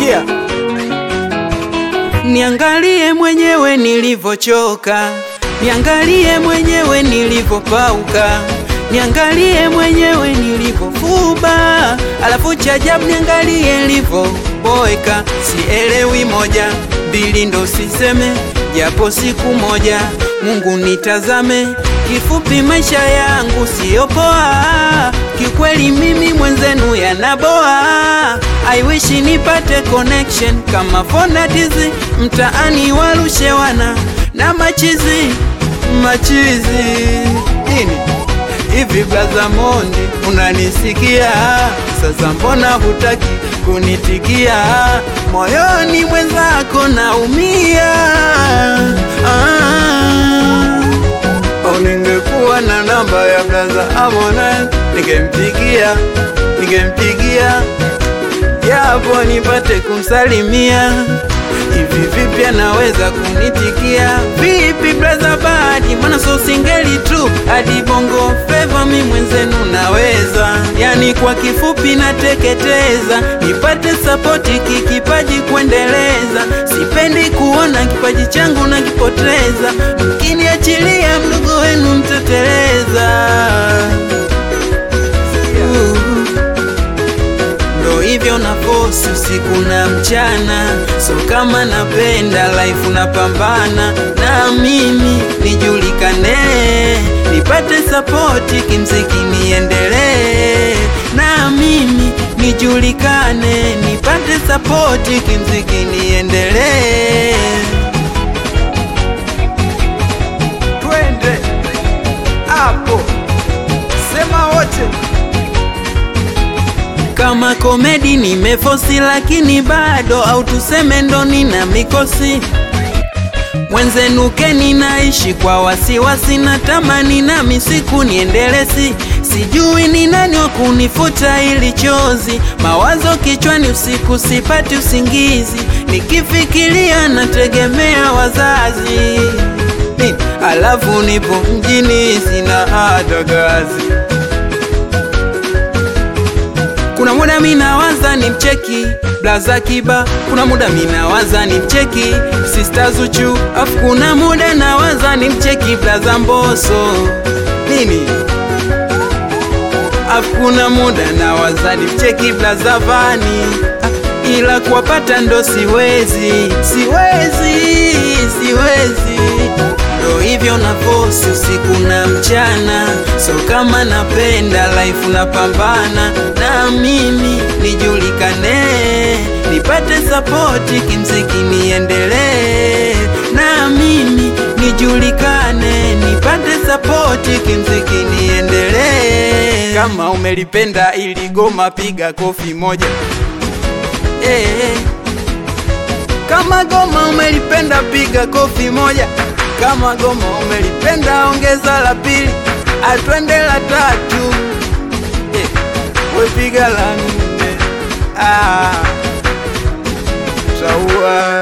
sikia Niangalie mwenyewe nilivyochoka, niangalie mwenyewe nilivyopauka, niangalie mwenyewe nilivyofuba, alafu cha ajabu niangalie nilivyoboeka. Sielewi moja mbili, ndo siseme japo siku moja Mungu nitazame. Kifupi maisha yangu siyo poa, kikweli mimi mwenzenu yanaboa. I wish nipate connection kama fonatizi mtaani warushe wana na machizi machizi nini hivi blaza Mondi unanisikia sasa mbona hutaki kunitikia moyoni mwenzako naumia ah. Au ningekuwa na namba ya blaza Harmonize ningempigia ningempigia japo nipate kumsalimia. Hivi vipi anaweza kunitikia? Vipi braza Badi, mana so singeli tu hadi bongo feva, mi mwenzenu naweza, yani kwa kifupi nateketeza, nipate sapoti kikipaji kuendeleza. Sipendi kuona kipaji changu nakipoteza, mkiniachilia mdogo wenu mteteleza. Uh. Ndo hivyo na fosi usiku na mchana, so kama napenda life napambana na mimi nijulikane, nipate sapoti kimziki niendelee, na mimi nijulikane, nipate sapoti kimziki niendelee. twende hapo sema wote Kama komedi nimefosi, lakini bado au tuseme ndo nina mikosi mwenzenu keni naishi kwa wasiwasi, natamani nami siku niendelesi, sijui ni nani wa kunifuta ili chozi, mawazo kichwani usiku sipati usingizi, nikifikiria nategemea wazazi Ni- alafu nipo mjini sina hata kazi kuna muda minawaza ni mcheki blaza kiba, kuna muda minawaza ni mcheki sista Zuchu, afu kuna muda nawaza ni mcheki blaza Mboso nini, afu kuna muda nawaza ni mcheki blaza Vani, Ah, ila kuwapata ndo siwezi, siwezi, siwezi ndo hivyo na fosi usiku na mchana, so kama napenda life napambana na mimi nijulikane, nipate sapoti kimziki niendelee, na mimi nijulikane, nipate sapoti kimziki niendelee. Kama umelipenda ili goma, piga kofi moja eh, eh. Kama goma umelipenda piga kofi moja. Kama goma umelipenda ongeza la pili, atwende la tatu, eh, we piga la nne. Ah, taua